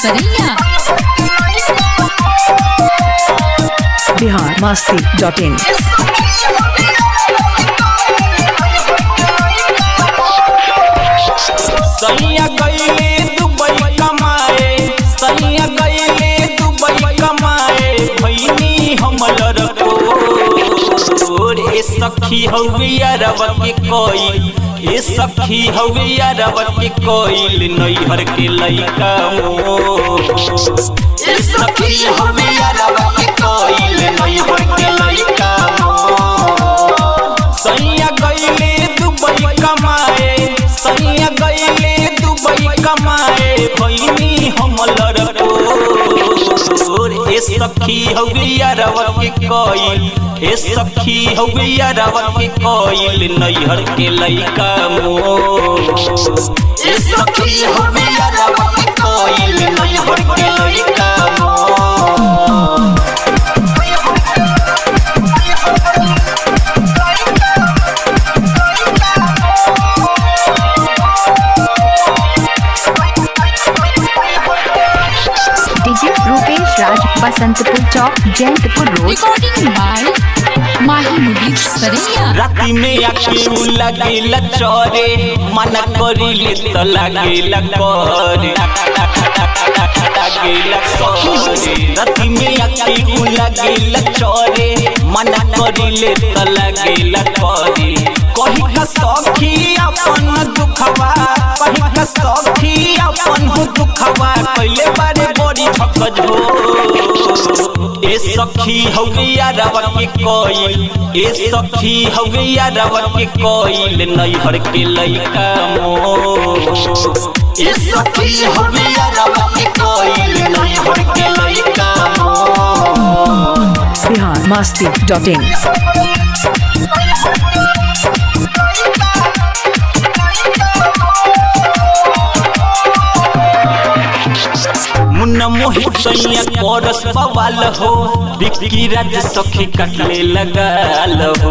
Saraiya Bihar Masti dot in सैया गईले Dubai कमाए सैया गईले दुबई कमाए भैनी हमलर ए सखी हवे यारव के कोई ए सखी हवे यारव के कोई नैहर के लइका मो ए सखी हवे यारव के कोई नैहर के लइका सैया गईले दुबई कमाए सैया गईले दुबई कमाए भैनी हमलर ए सखी हवे यारव के कोई ए सखी हवे यारव के कोई नैहर के लइका मो ए सखी हवे यारव के कोई नैहर के लइका मो डीजे रूपेश राज बसंतपुर चौक Jayantpur road recording by Mahi मुबीर सरैया राति में आके लगेला चोरे मन करिले तो लगेला करे लगेला करे राति में आके लगेला चोरे मन करिले तो लगेला करे कही का सखी अपन दुखवा कही का सखी अपन दुखवा पहले बारे बड़ी ठकज हो ए सखी हवे यारवा के कोई ए सखी हवे यारवा के कोई नैहर के लइका मो ए सखी हवे यारवा के कोई नैहर के लइका मो बिहार मस्ती डॉट इन मुन्ना मोहित सैया कोरस बवाल हो बिक्की राज सखी कटले लगाल हो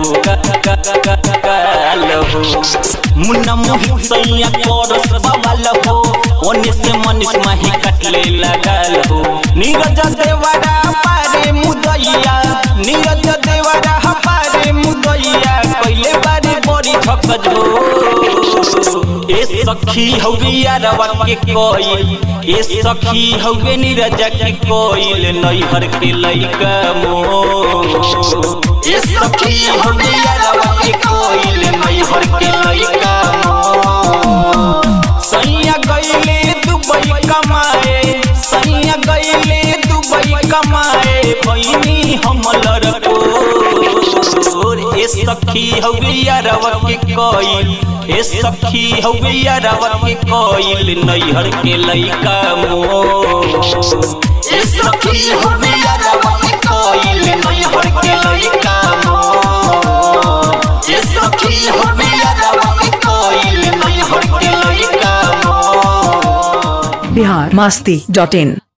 गाल हो मुन्ना मोहित सैया कोरस बवाल हो ओने से मनीष माही कटले लगाल हो नीरज देवरा पारे मुदैया नीरज देवरा पारे मुदैया पहले बारे बड़ी ठकज हो ए सखी हवे यारवा के कोई ए सखी हवे नीरज के कोई नैहर के लइका मो ए सखी हवे यारवा के कोई नैहर के लइका मो सैया गईले दुबई कमाए सैया गईले दुबई कमाए भैनी हमलर ए सखी हवे यारवा के कोई ए सखी हवे यारवा के कोई नैहर के लइका मो ए सखी हवे यारवा के कोई नैहर के लइका मो ए सखी हवे यारवा के कोई नैहर के लइका मो बिहार मस्ती डॉट इन